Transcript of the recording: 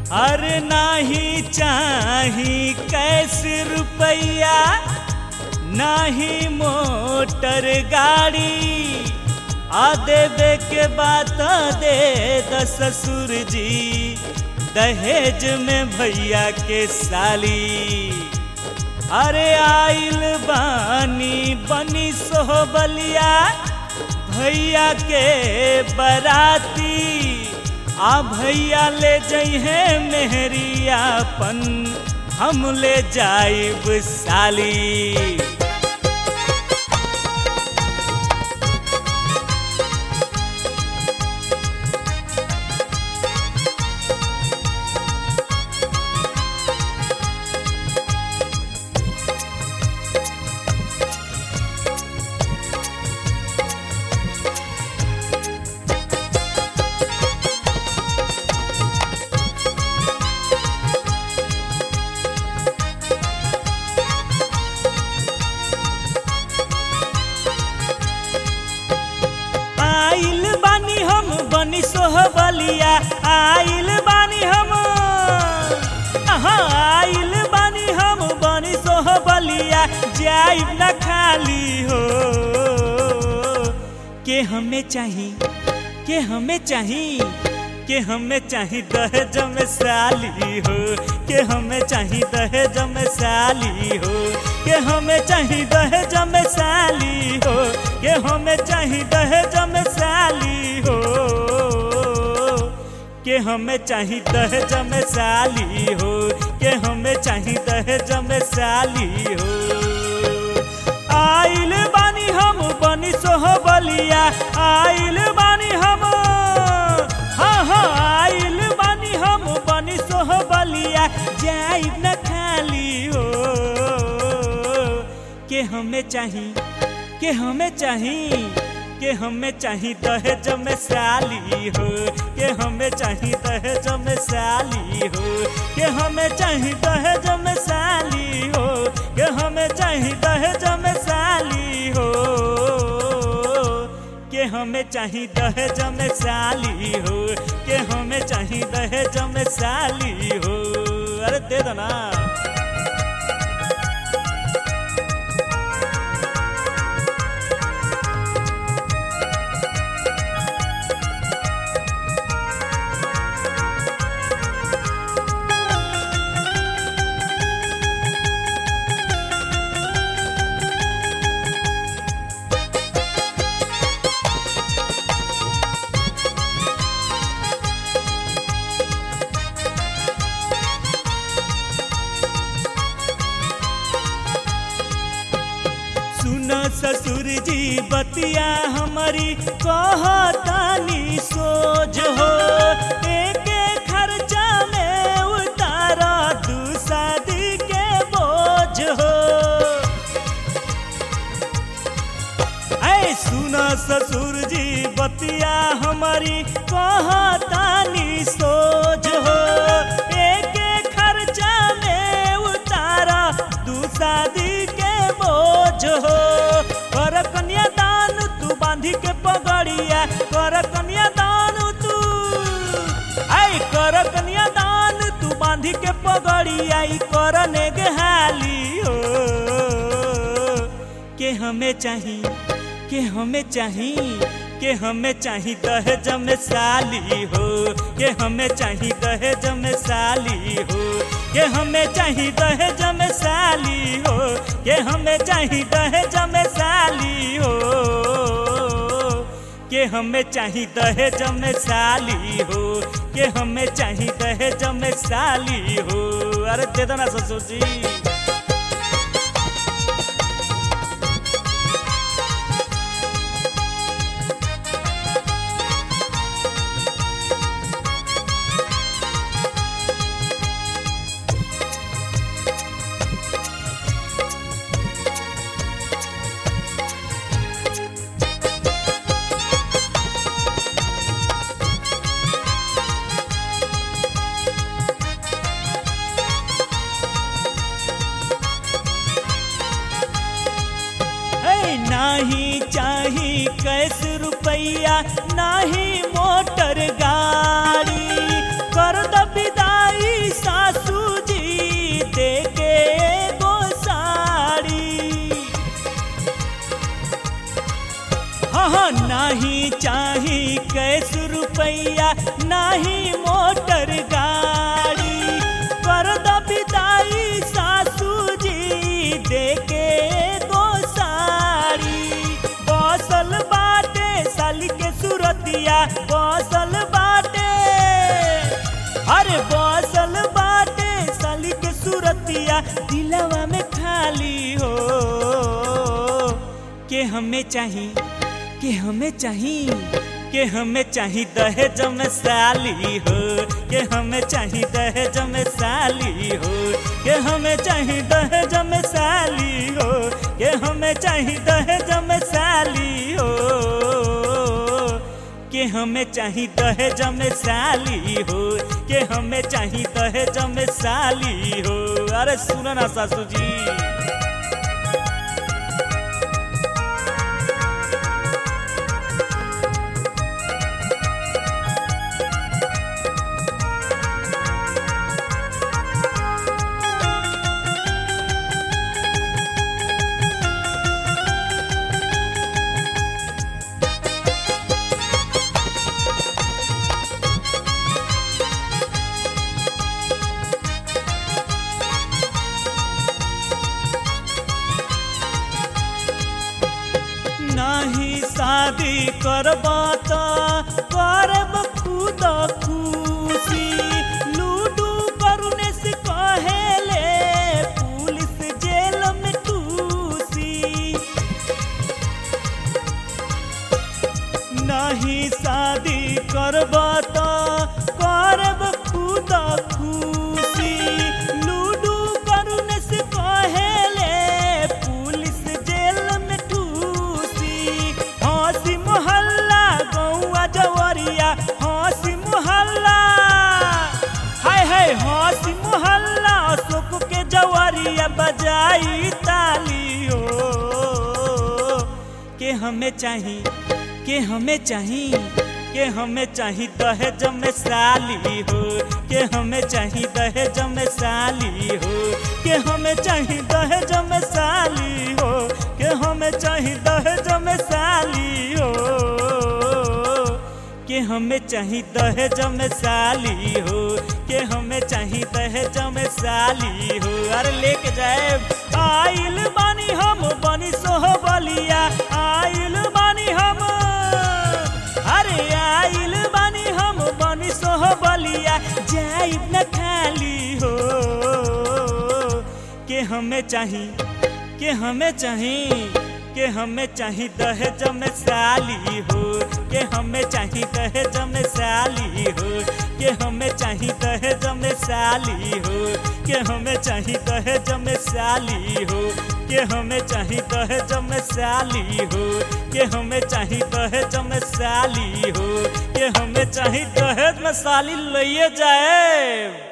अरे नाही चाही कैसे रुपया नाही मोटर गाड़ी आ देवे के बात दे द ससुर जी दहेज में भैया के साली अरे आइल बानी बनी सोहबलिया भैया के बराती आ भैया ले जइहे मेहरियापन हम ले जाइब साली आइल बानी हम बनी सोहबलिया आइल बानी हम आहा, आइल बानी हम बनी सोहबलिया जाइब न खाली हो के हमें चाही के हमें चाही के हमें चाही दहेज में साली हो के हमें चाही दहेज में साली हो के हमें चाही दहेज में साली हो के हमें चाही दहेज में साली हो के हमें चाही दहेज में साली हो के हमें चाही दहेज में साली हो आइल बानी हम बनी सोहबलिया आइल बानी हम हाँ हाँ आइल बानी हम बनी सोहबलिया जाइब न खाली हो के हमें चाही के हमें चाही के हमें चाही दहेज में साली हो के हमें चाही दहेज में साली हो के हमें चाही दहेज में साली हो के हमें चाही दहेज में साली हो के हमें चाही दहेज में साली हो के हमें चाही दहेज में साली हो अरे दे दो ना सुन ससुर जी बतिया हमारी कहतानी सोच हो एक खर्चा में उतारा दू शादी के बोझ हो ऐ सुना ससुर जी बतिया हमारी कहतानी सोच हो एक खर्चा में उतारा दू शादी के बोझ हो कर कन्यादान तू बांधी के पगड़िया कर कन्यादान तू आई कर कन्यादान तू बांधी के पगड़िया ई करने के हाली हो के हमें चाही के हमें चाही के हमें चाही दहेज में साली हो के हमें चाही दहेज में साली हो के हमें चाही दहेज में साली हो के हमें चाही दहेज में साली हो के हमें चाही दहेज में साली हो के हमें चाही दहेज में साली हो अरे दे दो ना ससुर जी नाही चाही कैस रुपैया नाही मोटर गाड़ी कर द विदाई चाही मोटर गाड़ी कर द विदाई सासू जी देके गो साड़ी बसल बाटे साली के सुरतिया बसल बाटे अरे बसल बाटे साली के सुरतिया दिलवा में खाली हो के हमें चाही के हमें चाही के हमें चाही दहेज में साली हो के हमें चाही दहेज में साली हो के हमें चाही दहेज में साली हो के हमें चाही दहेज में साली हो के हमें चाही दहेज में साली हो के हमें चाही दहेज में साली हो अरे सुनो ना सासू जी नहीं शादी करबा त करब खुद खुशी लूडू करुने से कहेले पुलिस जेल में टूसी नहीं शादी करबा त करब खुद खुशी लूडू करुने से कहेले पुलिस जेल में ठूसी हंसी मोहल्ला गौआ जवरिया हंसी मोहल्ला हाय हाय हंसी मोहल्ला अशोक के जवरिया बजाई तालियो के हमें चाही के हमें चाही के हमें चाही दहेज में साली हो के हमें चाही दहेज में साली हो के हमें चाही दहेज में साली हो के हमें चाही दहेज में साली हो के हमें चाही दहेज में साली हो के हमें चाही दहेज में साली हो अरे लेके जाए आइल बानी हम बनी सोह बलिया आइल बानी हम अरे आइल बानी हम बनी सोह बलिया जाइब न खाली हो के हमें चाही के हमें चाही के हमें चाही दहेज में साली हो के हमें चाही दहेज में साली हो के हमें चाही दहेज में साली हो के हमें चाही दहेज में साली हो के हमें चाही दहेज में साली हो के हमें चाही दहेज में साली हो के हमें चाही दहेज में साली लइए जाए